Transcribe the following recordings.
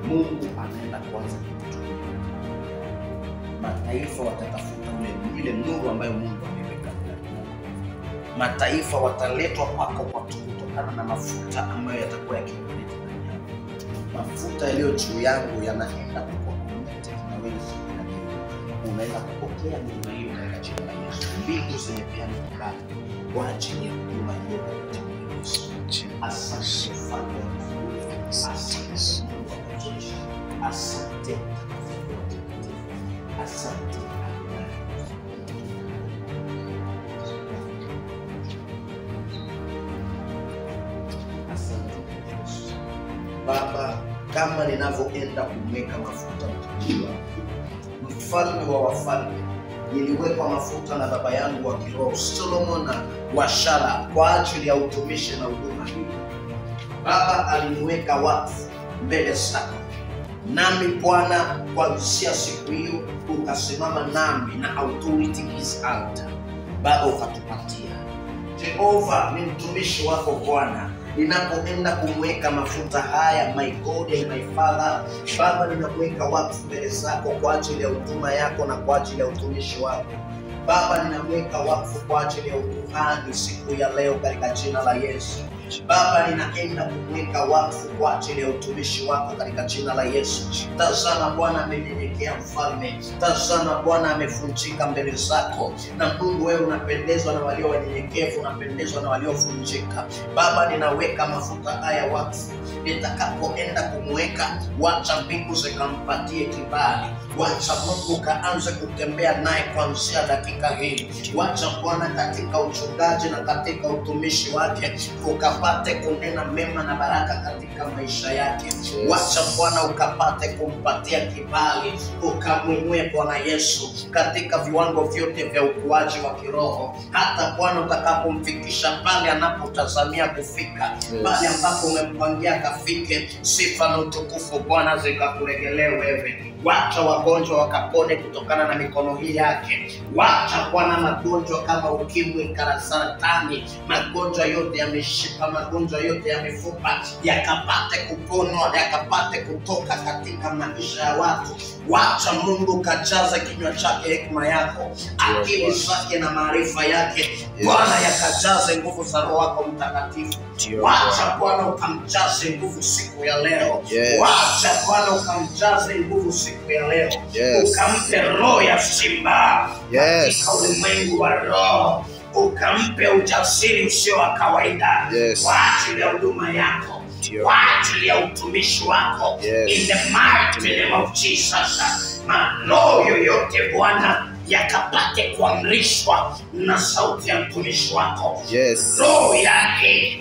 Mungu anaenda kuanza kukutumia. Mataifa watatafuta ule ile nuru ambayo Mungu ameweka ndani yako. Mataifa wataletwa kwako kwa kutokana na mafuta ambayo yatakuwa yakikuleta ndani yako. Mafuta yaliyo juu yangu yanaenda kukuwa connected na wewe siku ya leo. Unaenda kupokea neema hiyo katika jina la Yesu. Mbingu zimepeana kibali kwa ajili ya huduma hiyo katika jina la Yesu. Asante Mfalme wa mbinguni. Asante Mungu wa majeshi. Asante Mtakatifu wa watakatifu. Asante Adonai. Asante Yesu. Baba, kama ninavyoenda kumweka mafuta mtumishi wako, mfalme wa wafalme, niliwekwa mafuta na baba yangu wa kiroho Solomon wa Shara kwa ajili ya utumishi na huduma hii. Baba aliniweka wakfu mbele zako, nami Bwana, kuanzia siku hiyo ukasimama nami na authority is altar. Baba ukatupatia Jehova, ni mtumishi wako Bwana, ninapoenda kumweka mafuta haya, my God and my Father, Baba, ninakuweka wakfu mbele zako kwa ajili ya huduma yako na kwa ajili ya utumishi wako. Baba, ninamweka wakfu kwa ajili ya ukuhani siku ya leo katika jina la Yesu. Baba, ninaenda kumweka wakfu kwa ajili ya utumishi wako katika jina la Yesu. Tazama Bwana amenyenyekea mfalme, tazama Bwana amevunjika mbele zako. Na Mungu, wewe unapendezwa na walio wanyenyekevu, unapendezwa na waliovunjika. Baba, ninaweka mafuta haya wakfu, nitakapoenda kumweka, wacha mbingu zikampatie kibali, wacha Mungu kaanze kutembea naye kuanzia dakika hii. Wacha Bwana katika uchungaji na katika utumishi wake ukapate kunena mema na baraka katika maisha yake. Wacha Bwana ukapate kumpatia kibali, ukamwinue Bwana Yesu katika viwango vyote vya ukuaji wa kiroho, hata Bwana utakapomfikisha pale anapotazamia kufika, pale ambapo umempangia akafike. Sifa na utukufu Bwana zikakuregelee wewe. Wacha wagonjwa wakapone kutokana na mikono hii yake. Wacha Bwana magonjwa kama ukimwi, kara saratani, magonjwa yote ya mishipa, magonjwa yote ya mifupa yakapate kuponwa, yakapate kutoka katika maisha ya watu. Wacha Mungu kajaze kinywa chake hekima yako, akili zake na maarifa yake Bwana yakajaze nguvu za Roho wako Mtakatifu. Wacha Bwana ukamjaze nguvu siku ya leo. Yes. Wacha Bwana ukamjaze nguvu siku ya leo, Yes. ukampe roho ya simba Yes. katika ulimwengu wa roho, ukampe ujasiri usio wa kawaida Yes. kwa ajili ya huduma yako, Ndio. kwa ajili ya utumishi wako Yes. in the mighty name of Jesus. Maroho yoyote Bwana yakapate kuamrishwa na sauti ya mtumishi wako Yes. roho yake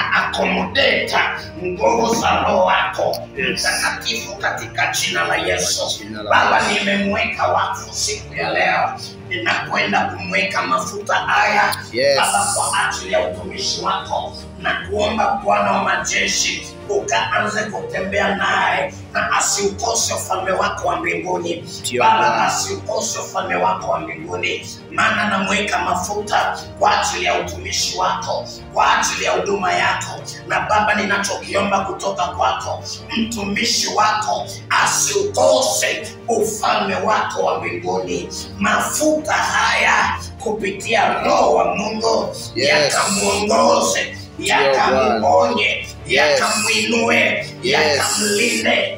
ikaakomodeta nguvu za roho wako mtakatifu katika jina la Yesu. Jina la Baba, Yesu. nimemweka wakfu siku ya leo, ninakwenda kumweka mafuta haya Yes. Baba, kwa ajili ya utumishi wako na kuomba Bwana wa majeshi ukaanze kutembea naye na asiukose ufalme wako wa mbinguni Ndio, Baba, Bwana. asiukose ufalme wako wa mbinguni, maana namweka mafuta kwa ajili ya utumishi wako, kwa ajili ya huduma yako. Na Baba, ninachokiomba kutoka kwako, mtumishi wako asiukose ufalme wako wa mbinguni. Mafuta haya kupitia Roho wa Mungu Yes. yakamwongoze, yakamponye, yakamwinue, yakamlinde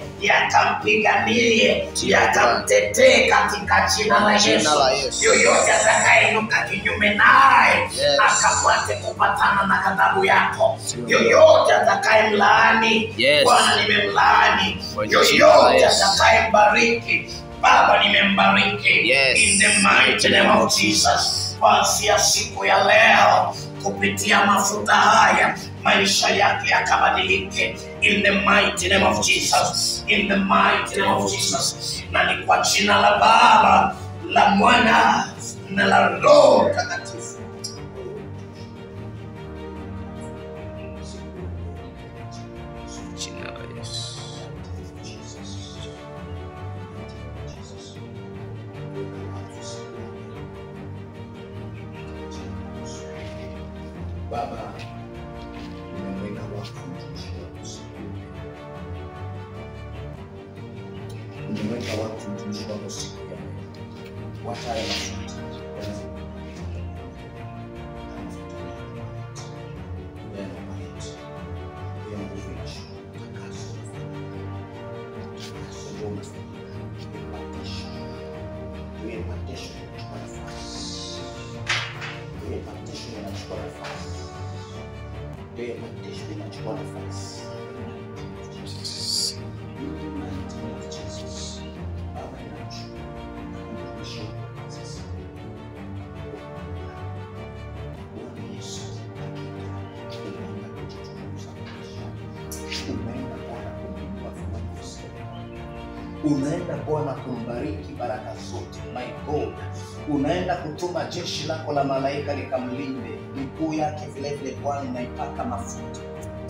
yakampiganie yakamtetee katika jina la Jina Yesu. la Yesu. Yoyote atakayeinuka kinyume naye Yes. akapate kupatana na ghadhabu yako. Yoyote atakayemlaani Yes. Bwana, nimemlaani. Kwa jina la Yoyote Yesu. atakayembariki Baba, nimembariki Yes. in the mighty name of Jesus. Kuanzia siku ya leo kupitia mafuta haya maisha yake yakabadilike in the mighty name of Jesus. In the mighty name of Jesus. Na ni kwa jina la Baba, la Mwana na la Roho Mtakatifu. Jina la Yesu. Baba, nimemweka wakfu mtumishi wako siku ya leo. nimeweka watu mtumishi wako siku ya leo. Wacha haya mafuta inachukua nafasi Baba, ninakushukuru. Mtumishi wako sasa. Bwana Yesu, hakika unaenda kujitukuza maisha. Unaenda Bwana kumwinua viwango zetu. unaenda Bwana kumbariki baraka zote. My God, unaenda kutuma jeshi lako la malaika likamlinde miguu yake, vilevile Bwana ninaipaka mafuta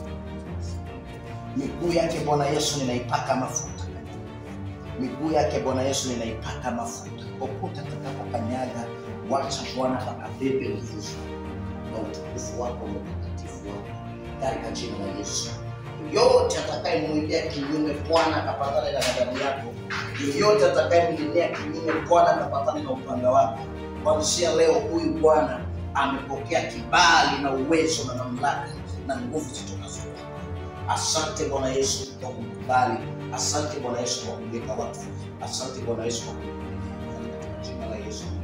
miguu yake Bwana Yesu, ninaipaka mafuta miguu yake Bwana Yesu, ninaipaka mafuta popote atakapokanyaga, wacha Bwana pakabebe nguvu zako na utukufu wako na utakatifu wako katika jina la Yesu. Yoyote atakayemwilia kinyume Bwana akapatane na ghadhabu yako, yoyote atakayemlilia kinyume Bwana akapatane na upanga wako, kuanzia leo huyu Bwana amepokea kibali na uwezo na mamlaka na nguvu zitokazo kwako. Asante Bwana Yesu kwa kumkubali. Asante Bwana Yesu kwa kumweka watu. Asante Bwana Yesu kwa kumweka katika jina la Yesu.